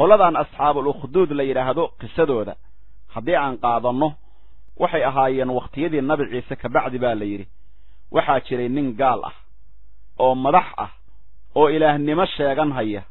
qoladan asxaabul ukhduud la yidhaahdo qisadooda haddii aan qaadanno waxay ahaayeen wakhtiyadii nabi ciise kabacdi baa la yidhi waxaa jiray nin gaal ah oo madax ah oo ilaahnimo sheegan haya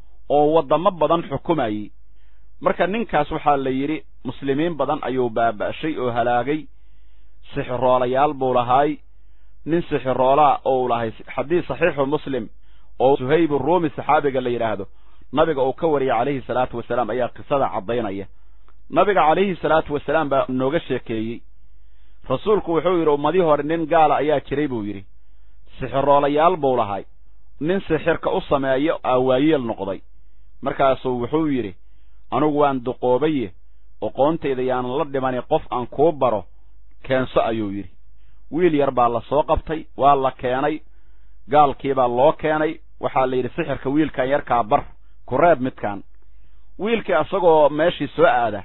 oo waddamo badan xukumayey marka ninkaas waxaa la yidhi muslimiin badan ayuu baaba'shay oo halaagay sixiroolayaal buu lahaay nin sixiroolaa ou lahay xadiis saxiixu muslim oo suhayb ruumi saxaabiga la yidhaahdo nabiga uu ka wariyay calayhi salaatu wasalaam ayaa qisada caddaynaya nabiga calayhi salaatu wasalaam baa nooga sheekeeyey rasuulku wuxuu yidhi ummadii hore nin gaala ayaa jiray buu yidhi sixiroolayaal buu lahay nin sixirka u sameeyo aawaayeel noqday markaasuu wuxuu yidhi anugu waan duqoobaye oqoontayda yaanan la dhimani qof aan kuu baro keenso ayuu yidhi wiil yar baa la soo qabtay waa la keenay gaalkiibaa loo keenay waxaa la yidhi sixirka wiilkan yarkaa bar ku reeb midkaan wiilkii asagoo meeshii soo aada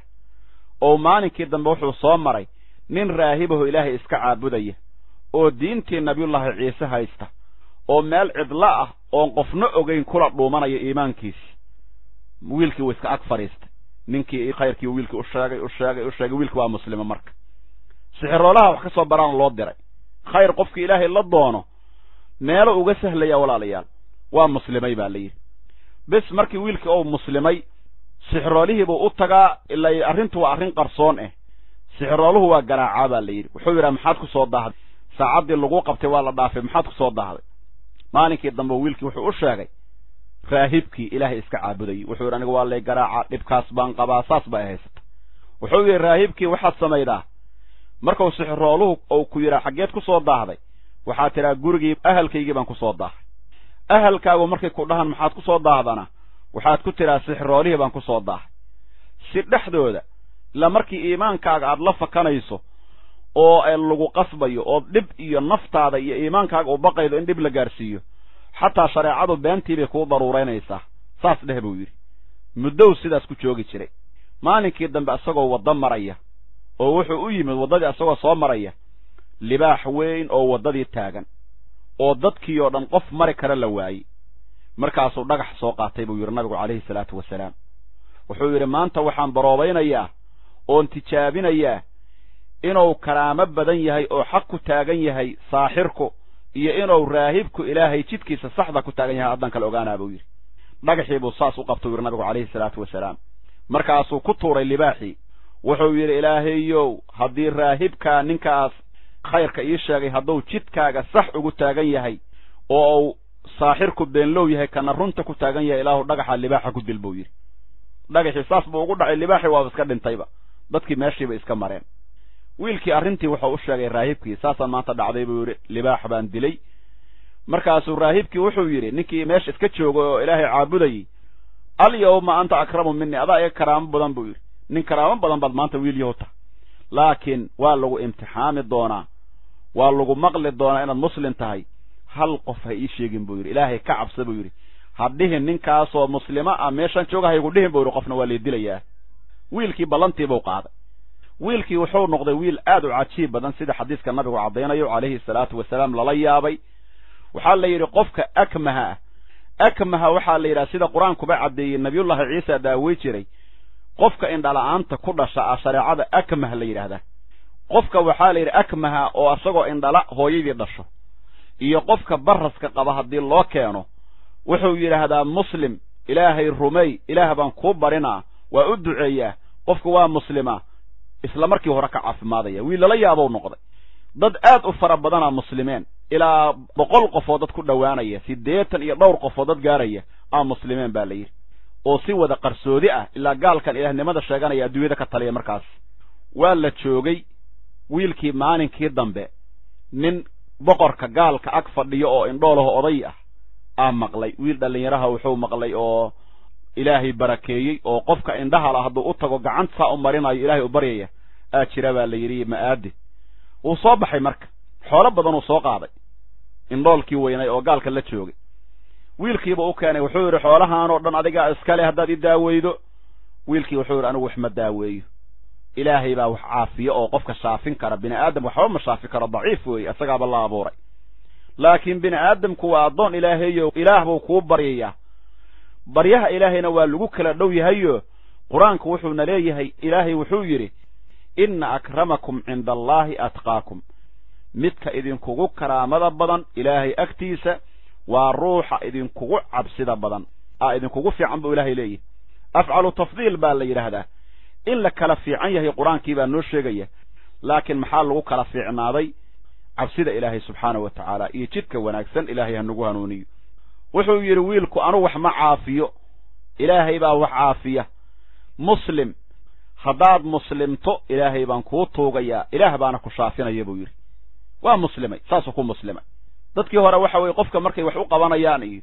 oo maalinkii dambe wuxuu soo maray nin raahibaho ilaahay iska caabudaya oo diintii nabiyullaahi ciise haysta oo meel cidlo ah oon qofna ogayn kula dhuumanaya iimaankiisi wiilkii wuu iska ag fadhiistay ninkii khayrkii wiilkii u sheegay u sheegay u sheegay wiilkii waa muslima marka sixiroolaha wax ka soo baraan loo diray khayr qofkii ilaahay la doono meelo uga sahlaya walaalayaal waa muslimay baa la yidhi bis markii wiilkii ou muslimay sixiroolihiibuu u tagaa ilaa arrintu waa arrin qarsoon ah sixirooluhu waa garaacaa baa la yidhi wuxuu yidhaha maxaad ku soo daahday saacaddii lagu qabtay waa la dhaafay maxaad ku soo daahday maalinkii dambe wiilkii wuxuu u sheegay raahibkii ilaahay iska caabudayay wuxuu yidhi aniga waa lay garaacaa dhibkaas baan qabaa saas bay haysata wuxuu yidhi raahibkii waxaad samaydaa markuu sixirooluhu ou ku yidhaa xaggeed ku soo daahday waxaad tidhaa gurigii ahalkaygii baan ku soo daahay ahalkaagu markay ku dhahan maxaad ku soo daahdana waxaad ku tidhaa sixiroolihii baan ku soo daahay si dhexdooda ilaa markii iimaankaaga aad la fakanayso oo lagu qasbayo oo dhib iyo naftaada iyo iimaankaaga u baqaydo in dhib la gaarsiiyo xataa shareecadu beentii bay kuu daruuraynaysaa saas dheh buu yidhi muddow sidaas ku joogi jiray maalinkii dambe isagoo waddo maraya oo wuxuu u yimid waddadii isagoo soo maraya libaax weyn oo waddadii taagan oo dadkii oo dhan qof mari kara la waayey markaasuu dhagax soo qaatay buu yidhi nabigu calayhi salaatu wasalaam wuxuu yidhi maanta waxaan baroobaynayaa oon tijaabinayaa inuu karaamo badan yahay oo xaq ku taagan yahay saaxirku iyo inuu raahibku ilaahay jidkiisa saxda ku taagan yahay haddaan kala ogaanaa buu yidhi dhagaxii buu saas u qabta u yidhi nabigu calayhi salaatu wasalaam markaasuu ku tuuray libaaxii wuxuu yidhi ilaahayow haddii raahibkaa ninkaas khayrka ii sheegay hadduu jidkaaga sax ugu taagan yahay oo uu saaxirku beenlow yahay kana runta ku taagan yahay ilaahu dhagaxa libaaxa ku dil buu yidhi dhagaxii saas buu ugu dhacay libaaxii waaba iska dhintayba dadkii meeshiiba iska mareen wiilkii arrintii wuxuu u sheegay raahibkii saasaan maanta dhacday buu yidhi libaax baan dilay markaasuu raahibkii wuxuu yidhi ninkii meesha iska joogay oo ilaahay caabudayey alyawma anta akramu minii adaa iga karaamo badan buu yidhi nin karaamo badan baad maanta wiil yahu tahay laakiin waa lagu imtixaami doonaa waa lagu maqli doonaa inaad muslim tahay hal qof ha ii sheegin buu yidhi ilaahay ka cabsa buu yidhi ha dhihin ninkaasoo muslimo ah meeshaan jooga haygu dhihin buu yidhi qofna waa lay dilayaa wiilkii ballantiibuu qaaday wiilkii wuxuu noqday wiil aad u cajiib badan sida xadiiska nabigu caddaynayo calayhi salaatu wasalaam lala yaabay waxaa la yidhi qofka akmaha ah akmaha waxaa la yidhaha sida qur-aankuba caddeeyey nabiyullaahi ciisa daawey jiray qofka indhala-aanta ku dhasha ah shareecada akmah la yidhaahdaa qofka waxaa la yidhi akmaha oo asagoo indhala hooyadii dhasho iyo qofka baraska qaba haddii loo keeno wuxuu yidhaahdaa muslim ilaahay rumey ilaah baan kuu barinaa waa u duceeyaa qofku waa muslima isla markii hore ka caafimaadaya wiil lala yaabou noqday dad aad u fara badanaa muslimeen ilaa boqol qofoo dad ku dhowaanaya siddeetan iyo dhowr qofoo dad gaaraya aa muslimeen baa la yidhi oo si wada qarsoodi ah ilaa gaalkan ilaahnimada sheeganaya adduunyada ka taliya markaas waa la joogay wiilkii maalinkii dambe nin boqorka gaalka ag fadhiyo oo indhoolaho oday ah aa maqlay wiil dhallinyaraha wuxuu maqlay oo ilaahay barakeeyey oo qofka indhahala hadduu u tago gacanta saa u marinayo ilaahay u baryaya aa jira baa la yidhi ma'aadi wuu soo baxay marka xoolo badanuu soo qaaday indhoolkii weynay oo gaalka la joogay wiilkiiba u keenay wuxuu yidhi xoolahaanoo dhan adigaa iskale haddaad i daaweydo wiilkii wuxuu yidhi anigu wax ma daaweeyo ilaahay baa wax caafiyo oo qofka shaafin kara bini aadam waxba ma shaafi karo daciif weeye isagaaba la abuuray laakiin bini aadamku waa addoon ilaahayo ilaah buu kuu baryayaa baryaha ilaahayna waa lagu kala dhow yahayo qur-aanku wuxuuna leeyahay ilaahay wuxuu yidhi inna akramakum cinda allaahi atqaakum midka idinkugu karaamada badan ilaahay agtiisa waa ruuxa idinkugu cabsida badan a idinkugu fiican buu ilaahay leeyahy afcalu tafdiil baa la yidhaahdaa in la kala fiican yahay qur-aankii baa noo sheegaya laakiin maxaa lagu kala fiicnaaday cabsida ilaahay subxaana wa tacaala iyo jidka wanaagsan ilaahay hanagu hanuuniyo wuxuu yidhi wiilku anu wax ma caafiyo ilaahay baa wax caafiya muslim haddaad muslimto ilaahay baan kuu tuugayaa ilaah baana ku shaafinaya buu yidhi waa muslimay saasuu ku muslimay dadkii hore waxa weye qofka markay wax u qabanayaan iyo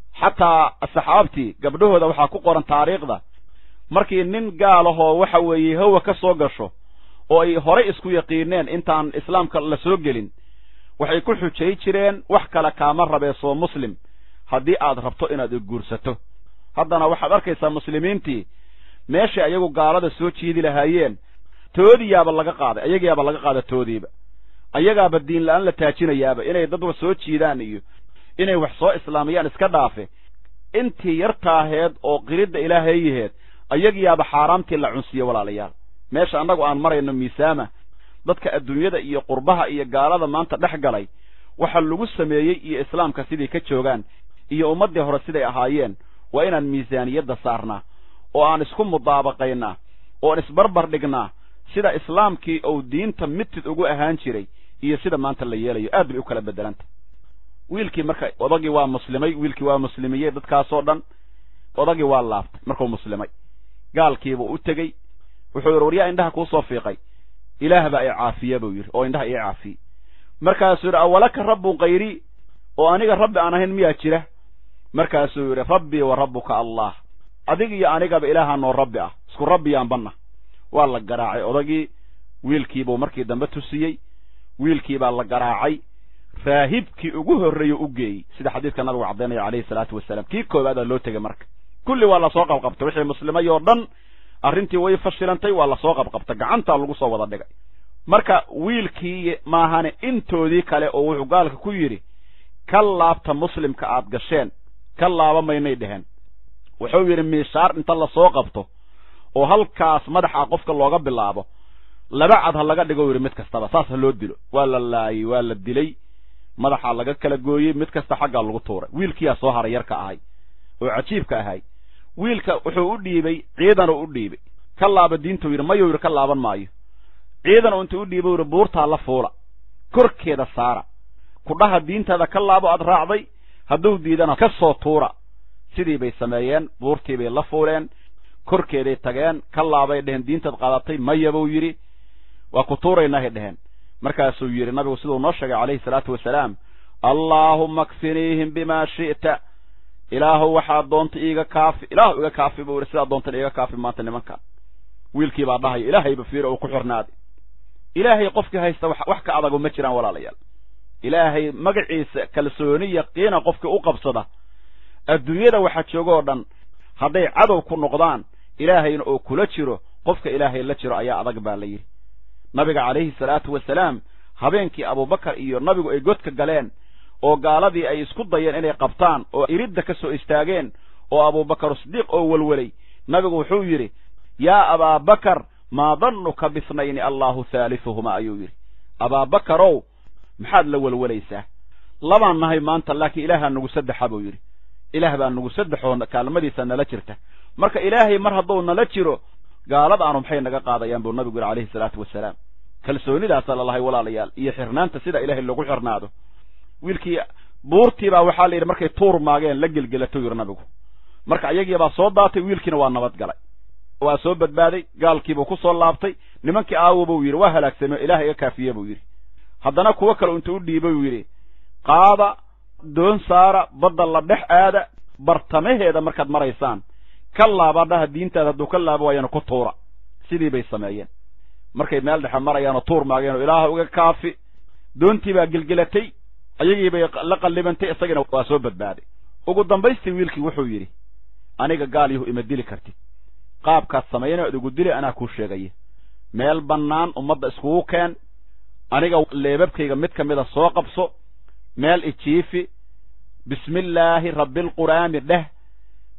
xataa saxaabtii gabdhahooda waxaa ku qoran taariikhda markii nin gaalahoo waxa weeye hawa ka soo gasho oo ay horay isku yaqiineen intaan islaamka la soo gelin waxay ku xujay jireen wax kale kaama rabeesoo muslim haddii aad rabto inaad guursato haddana waxaad arkaysaa muslimiintii meeshay ayagu gaalada soo jiidi lahaayeen toodiyaaba laga qaaday ayagiyaaba laga qaada toodiiba ayagaaba diin la-aan la taajinayaaba inay dad wax soo jiidaan iyo inay wax soo islaamayaan iska dhaafe intii yartaaheed oo qiridda ilaahayaheed ayagiyaaba xaaraamtii la cunsiye walaalayaal meesha annagu aan marayno miisaama dadka adduunyada iyo qurbaha iyo gaalada maanta dhex galay waxa lagu sameeyey iyo islaamka siday ka joogaan iyo ummaddii hore siday ahaayeen waa inaan miisaaniyadda saarnaa oo aan isku mudaabaqaynaa oo aan isbarbar dhignaa sida islaamkii ou diinta mitid ugu ahaan jiray iyo sida maanta la yeelayo aad bay u kala bedelanta wiilkii marka odagii waa muslimay wiilkii waa muslimiyey dadkaasoo dhan odagii waa laaftay markuu muslimay gaalkiibuu u tegey wuxuu yidhi waryaa indhaha kuusoo fiiqay ilaah baa i caafiya buu yidhi oo indhaha ii caafiyey markaasuu yidhi awalaka rabbun kayrii oo aniga rabbi aan ahayn miyaa jira markaasuu yidhi rabbii wa rabbuka allah adig iyo anigaba ilaaha noo rabbi ah isku rabbiyaan banna waa la garaacay odagii wiilkiibuu markii dambe tusiyey wiilkiibaa la garaacay raahibkii ugu horreeye u geeyey sida xadiidka nabigu caddaynaya calayhi salaatu wasalaam kii koobaadaa loo tegey marka kulli waa lasoo qabqabtay wixii muslimay oo dhan arrintii way fashilantay waa lasoo qabqabtay gacantaa lagu soo wada dhigay marka wiilkii maahane intoodii kale oo wuxuu gaalka ku yidhi ka laabta muslimka aad gasheen ka laaba maynay dheheen wuxuu yidhi miishaar inta lasoo qabto oo halkaas madaxa qofka looga bilaabo laba cad ha laga dhigo yidhi mid kastaba saas ha loo dilo waa la laayey waa la dilay madaxaa laga kala gooyey mid kasta xaggaa lagu tuuray wiilkiyaa soo haray yarka ahay oo cajiibka ahay wiilka wuxuu u dhiibay ciidanuu u dhiibay ka laaba diintuu yidhi mayuu yidhi ka laaban maayo ciidan u intuu u dhiibay yidhi buurtaa la fuula korkeeda saara kudhaha diintaada ka laabo aad raacday hadduu diidana ka soo tuura sidii bay sameeyeen buurtii bay la fuuleen korkeeday tageen ka laabay dheheen diintaad qaadatay maya buu yidhi waa ku tuuraynahay dheheen markaasuu yidhi nabigu siduu noo sheegay calayhi salaatu wasalaam allaahumma kfiniihim bimaa shi'ta ilaahu waxaad doonta iiga kaafi ilaahu iga kaafi buu yidhi sidaad doontan iiga kaafi maanta nimankan wiilkii baa dhahaya ilaahayba fiiro uu ku xirnaaday ilaahay qofkii haysta wax ka adago ma jiraan walaalayaal ilaahay magaciisa kalsooni yaqiina qofkii u qabsada adduunyada waxa jooga oo dhan hadday cadow ku noqdaan ilaahayna oo kula jiro qofka ilaahay la jiro ayaa adag baa la yidhi nabiga calayhi salaatu wasalaam habeenkii abubakar iyo nabigu ay godka galeen oo gaaladii ay isku dayeen inay qabtaan oo iridda ka soo istaageen oo abubakar sidiiq oo welwelay nabigu wuxuu yidhi yaa abaabakar maa dannuka bisnayni allahu haalifuhuma ayuu yidhi abaabakarow maxaad la welwelaysaa labaan nahay maanta laakiin ilaahaa nagu saddexa buu yidhi ilaah baa nagu saddexoo kaalmadiisa nala jirta marka ilaahay mar hadduu nala jiro gaaladaanu maxay naga qaadayaan buu nabigu yidhi calayhi salaatu wasalaam kalsoonidaasa lalahay walaalayaal iyo xirnaanta sida ilaahay lagu xirnaado wiilkii buurtiibaa waxaa la yidhi markay tuur maageen la gelgelatou yidhi nabigu marka ayagiibaa soo daatay wiilkiina waa nabad galay waa soo badbaaday gaalkiibuu ku soo laabtay nimankii aawo buu yidhi waa halaagsamey ilaah iga kaafiye buu yidhi haddana kuwo kale intuu u dhiibay buu yidhi qaada doon saara badda la dhex aada bartamaheeda markaad maraysaan ka laaba dhaha diintaada hadduu ka laabo waayana ku tuura sidii bay sameeyeen markay meel dhexe marayaanoo tuur maageenoo ilaaha uga kaafi doontii baa gelgelatay ayagii bay la qallibantay isagina waa soo badbaaday ugu dambaystii wiilkii wuxuu yidhi aniga gaal yahu ima dili kartid qaabkaad samayna ad igu dili anaa kuu sheegaya meel bannaan ummadda iskugu keen aniga leebabkayga mid ka mida soo qabso meel ijiifi bismillaahi rabbilquraami dheh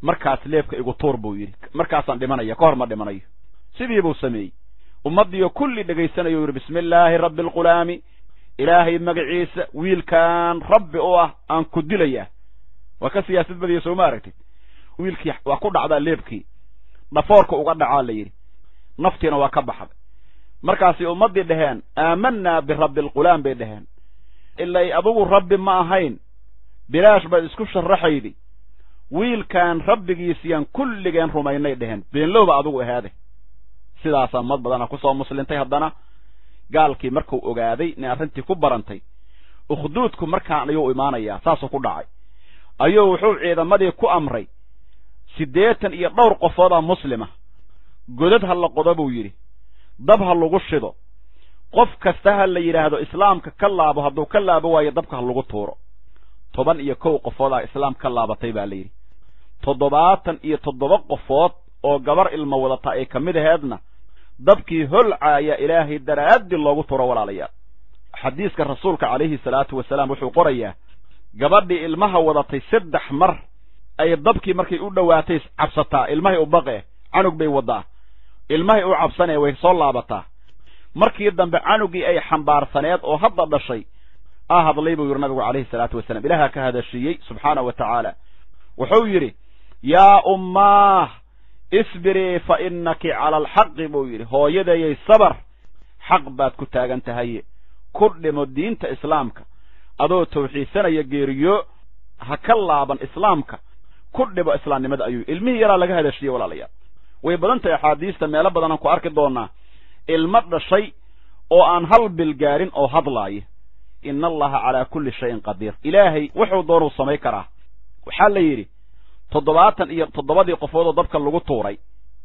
markaas leebka igu tuur buu yidhi markaasaan dhimanaya ka hor ma dhimanayo sidii buu sameeyey ummaddiiyo kulli dhegaysanayo yidhi bismi illaahi rabbi alqulaami ilaahay magaciisa wiilkaan rabbi u ah aan ku dilayaa waa ka siyaasad badiya soo ma aragtid wiilkii waa ku dhacdaa leebkii dhafoorka uga dhacaa la yidhi naftiina waa ka baxday markaasay ummaddii dhaheen aamanaa birabbi alqulaam bay dhaheen ilay adugu rabbi ma ahayn bilaash baad isku sharaxaydi wiilkaan rabbigiisiyaan kulligeen rumaynay dheheen beenlowba adugu ahaade sidaasaa mad badana kusoo muslintay haddana gaalkii markuu ogaaday inay arrintii ku barantay ukhduudku markaan ayuu imaanayaa saasuu ku dhacay ayuu wuxuu ciidamadii ku amray siddeetan iyo dhowr qofoodaa muslima godad ha la qodo buu yidhi dab ha lagu shido qof kasta ha la yidhaahdo islaamka ka laabo hadduu ka laabo waayo dabka ha lagu tuuro toban iyo kow qofoodaa islaam ka laabatay baa la yidhi toddobaatan iyo toddoba qofood oo gabar ilmo wadata ay ka mid aheedna dabkii holcaaya ilaahay daraaddi loogu turo walaalayaal xadiiska rasuulka calayhi salaatu wasalaam wuxuu qorayaa gabadhii ilmaha wadatay saddex mar ay dabkii markay u dhowaatay cabsataa ilmahay u baqe canug bay waddaa ilmahay u cabsanee way soo laabataa markii dambe canugii ay xambaarsaneed oo hadda dhashay aa hadlay buu yidhi nabigu calayhi salaatu wasalaam ilaaha ka hadashiiyey subxaana wa tacaala wuxuu yidhi yaa ummaah isbirii fa innaki cala alxaqi buu yidhi hooyadeeyay sabar xaq baad ku taagan tahaye ku dhimo diinta islaamka adoo tawxiidsanaya geeriyo ha ka laaban islaamka ku dhibo islaamnimada ayuu ilmihii yaraa laga hadashiyey walaalayaal way badan tahay axaadiista meelo badanaan ku arki doonaa ilmo dhashay oo aan hal bil gaarin oo hadlaaya ina allaha calaa kulli shayin qadiir ilaahay wuxuu doonuu samay karaa waxaa la yidhi toddobaatan iyo toddobadii qofoodoo dabka lagu tuuray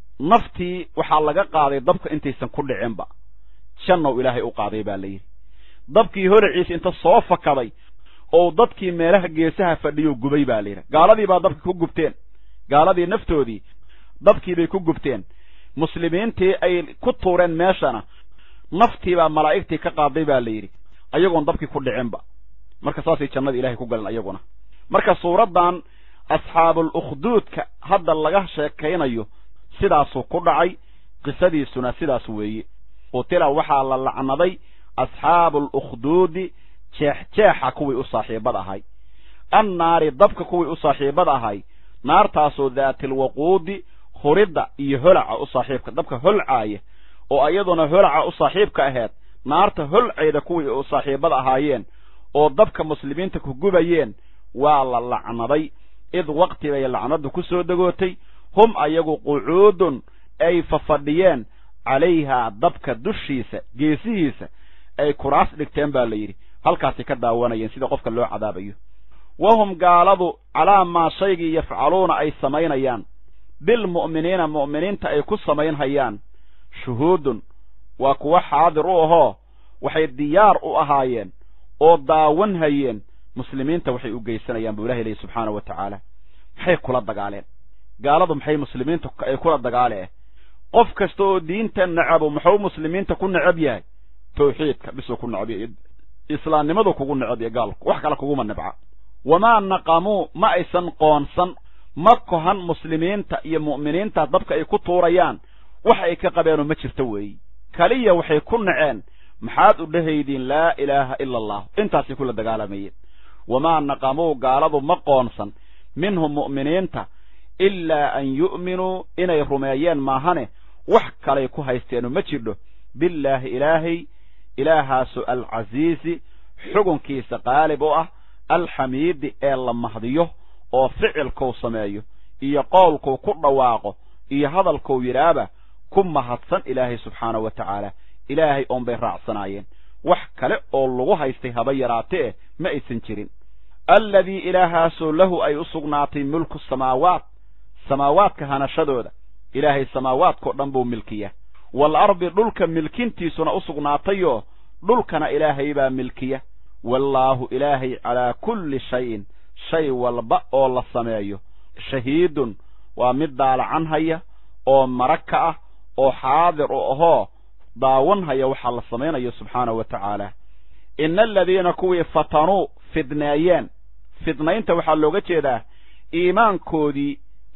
naftii waxaa laga qaaday dabka intaysan ku dhicinba jannow ilaahay u qaaday baa la yidhi dabkii holaciisa inta soo fakaday oo dadkii meelaha geesaha fadhiyo gubay baa la yidhi gaaladii baa dabka ku gubteen gaaladii naftoodii dabkii bay ku gubteen muslimiintii ay ku tuureen meeshana naftiibaa malaa'igtii ka qaaday baa la yidhi ayagoon dabkii ku dhicinba marka saasay jannada ilahay ku galeen ayaguna marka suuraddan asxaabul ukhduudka hadda laga sheekaynayo sidaasuu ku dhacay qisadiisuna sidaas weeye qutila waxaa la lacnaday asxaabuul ukhduudi jeexjeexa kuwii u saaxiibad ahay annaari dabka kuwii u saaxiibad ahay naartaasoo daatilwaquudi huridda iyo holaca u saaxiibka dabka holcaaya oo iyaduna holaca u saaxiibka aheed naarta holcayda kuwii u saaxiibad ahaayeen oo dabka muslimiinta ku gubayeen waa la lacnaday id waqti bay lacnaddu ku soo degootay hum ayagu qucuudun ay fafadhiyeen calayhaa dabka dushiisa geesihiisa ay kuraas dhigteen baa la yidhi halkaasay ka daawanayeen sida qofka loo cadaabayo wahum gaaladu calaa maa shaygii yafcaluuna ay samaynayaan bilmu'miniina mu'miniinta ay ku samaynhayaan shuhuudun waa kuwa xaadir u ahoo waxay diyaar u ahaayeen oo daawan hayeen muslimiinta waxay u geysanayaan buu ilahi leeyi subxaana wa tacaala maxay kula dagaaleen gaaladu maxay muslimiinta ay kula dagaaleen qof kasta oo diinta necabo muxuu muslimiinta ku necab yahay tawxiidka bisuu ku necab yahay islaamnimadu kugu necab yahay gaalku wax kale kuguma nebca wamaa naqamuu ma aysan qoonsan ma kohan muslimiinta iyo mu'miniinta dabka ay ku tuurayaan wax ay ka qabeenoo ma jirto weeyi kaliya waxay ku naceen maxaad u dhehaydiin laa ilaaha ila allah intaasay kula dagaalamayeen wamaa naqamuu gaaladu ma qoonsan minhum mu'miniinta ilaa an yu'minuu inay rumeeyeen maahane wax kalay ku haysteenu ma jirdho billaahi ilaahay ilaahaasu alcasiizi xugunkiisa qaalib u ah alxamiidi ee la mahdiyo oo ficilkuu sameeyo iyo qowlkuu ku dhawaaqo iyo hadalkuu yidhaaba ku mahadsan ilaahay subxaanahu wa tacaala ilaahay oon bay raacsanaayeen wax kale oo lagu haystay haba yaraatee ma aysan jirin alladii ilaahaasoo lahu ay u sugnaatay mulku samaawaat samaawaadka hanashadooda ilaahay samaawaadkao dhan buu milkiya wal ardi dhulka milkintiisuna u sugnaatayoo dhulkana ilaahay baa milkiya wallaahu ilaahay calaa kulli shayin shay walba oo la sameeyo shahiidun waa mid daalacan haya oo marag ka ah oo xaadir u ahoo daawan haya waxaa la samaynayo subxaanahu wa tacaala ina aladiina kuwii fatanuu fidneeyeen fidnaynta waxaa looga jeedaa iimaankoodii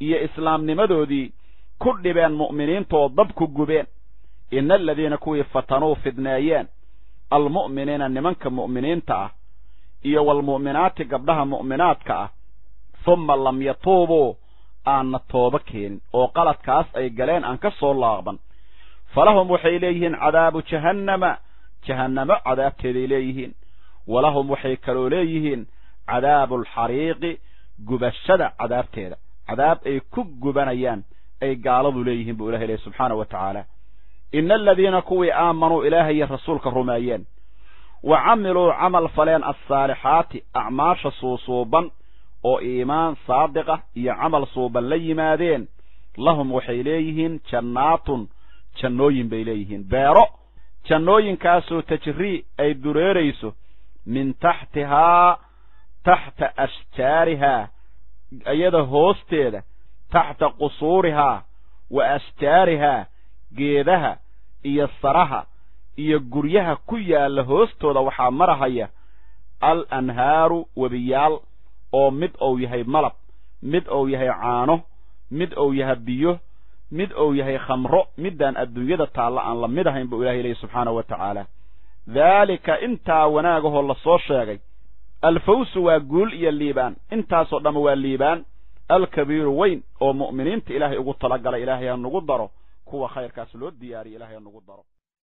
iyo islaamnimadoodii ku dhibeen mu'miniintaoo dab ku gubeen ina aladiina kuwii fatanuu fidneeyeen almu'miniina nimanka mu'miniinta ah iyo waalmu'minaati gabdhaha mu'minaadka ah humma lam yatuubuu aanna toobo keenin oo qaladkaas ay galeen aan ka soo laaqban falahum waxay leeyihiin cadaabu jahannama jahannamo cadaabteeday leeyihiin walahum waxay kaloo leeyihiin cadaabu alxariiqi gubashada cadaabteeda cadaab ay ku gubanayaan ay gaaladu leeyihiin buu ilahay leehy subxaana wa tacaala ina aladiina kuwii aamanuu ilaahay rasuulka rumeeyeen wa camiluu camal faleen alsaalixaati acmaasha suusuuban oo iimaan saadiqa iyo camal suuban la yimaadeen lahum waxay leeyihiin jannaatun jannooyin bay leeyihiin beero jannooyinkaasoo tajrii ay dureerayso min taxtihaa taxta ashjaarihaa iyada hoosteeda taxta qusuurihaa wa ashjaarihaa geedaha iyo saraha iyo guryaha ku yaalla hoostooda waxaa marahaya al anhaaru webiyaal oo mid ou yahay malab mid ou yahay caano mid ou yahay biyo mid ou yahay khamro midaan adduunyada taalla aan la mid ahayn buu ilahay leeyahy subxaanahu wa tacaala daalika intaa wanaagahoo lasoo sheegay alfawsu waa guul iyo liibaan intaasoo dhamma waa liibaan alkabiiru weyn oo mu'miniinta ilaahay ugu talagalay ilaahay ha nugu daro kuwa khayrkaas loo diyaariya ilahay ha nugu daro